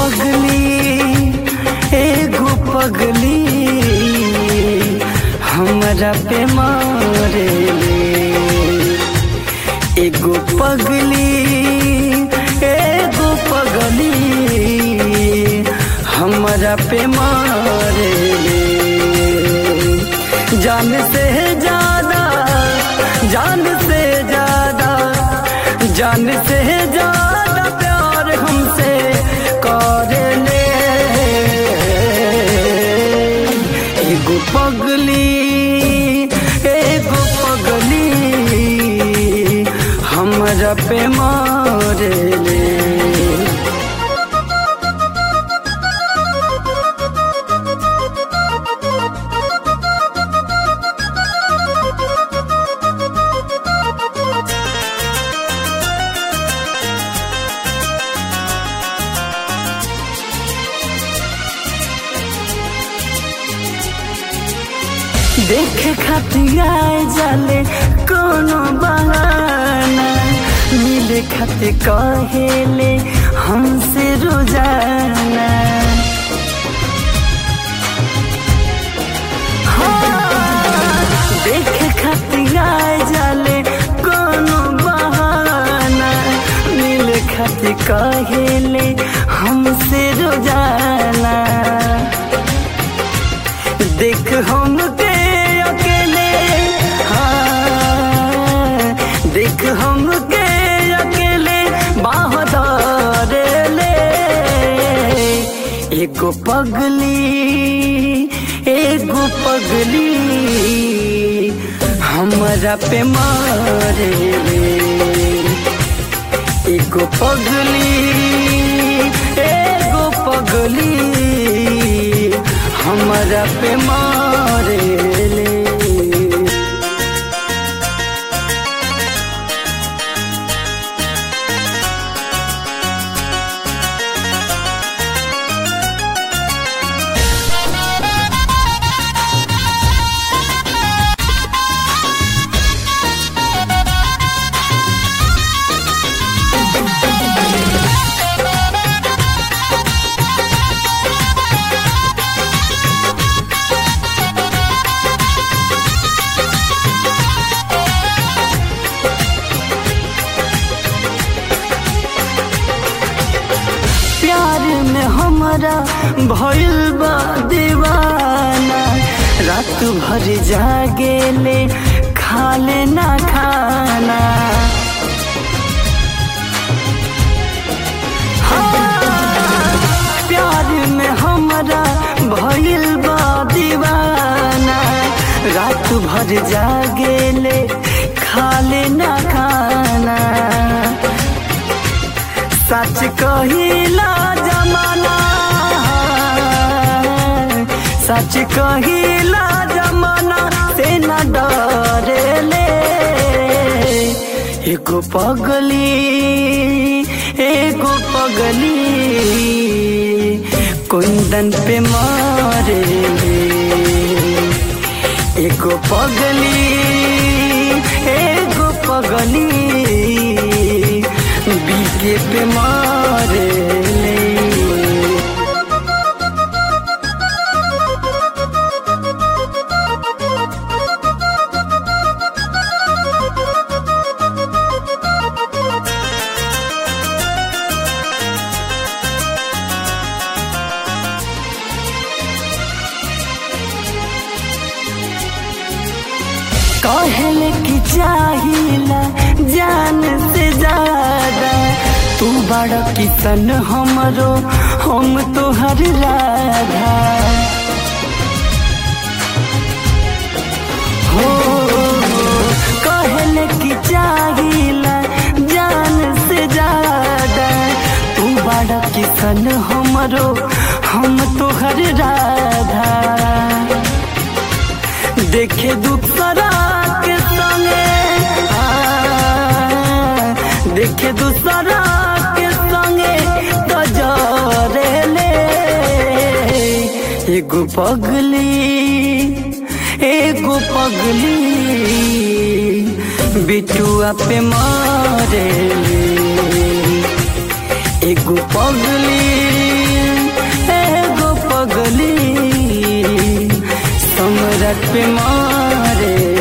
पगली एगो पगली हमरा पे मारेले एगो पगली एगो पगली हमरा पे मारेले जान से ज्यादा जान से ज्यादा जान से ज्यादा प्यार हमसे करेले एगो पगली एगो पगली हमरा पे मारेले देखे खातिर आए जाले कोनो बहाना मिले खातिर कहेले हमसे रोजाना हाँ, देखे खातिर आए जाले कोनो बहाना मिले खातिर कहेले हमसे रोजाना देख हम के अकेले हाँ देख हम के अकेले बाहर ले एगो पगली एगो पगली हमरा पे मारे एगो पगली एगो पगली हमरा पे मारेले प्यार में हमरा भइल बा दीवाना रात भर जागेले खाले ना खाना हाँ, प्यार में हमरा भइल बा दीवाना रात भर जागेले खाले ना खाना सच कहिला जमाना सच कहिला जमाना से न डरेले एगो पगली एगो पगली कुंदन पे मारे एगो पगली एगो पगली बीके पे मारे ले कहल की चाहिला जान से ज्यादा तू बड़ा किसन हमरो हम तोहर राधा हो कहल की चाहिला जान से ज्यादा तू बड़ा किसन हमरो हम तोहर राधा देखे दूसरा के संगे आ, देखे दूसरा के संगे तो जरे ले एगो पगली एगो पगली बिटुआ पे मारे एगो पगली एगो पगली सम्राट पे मारे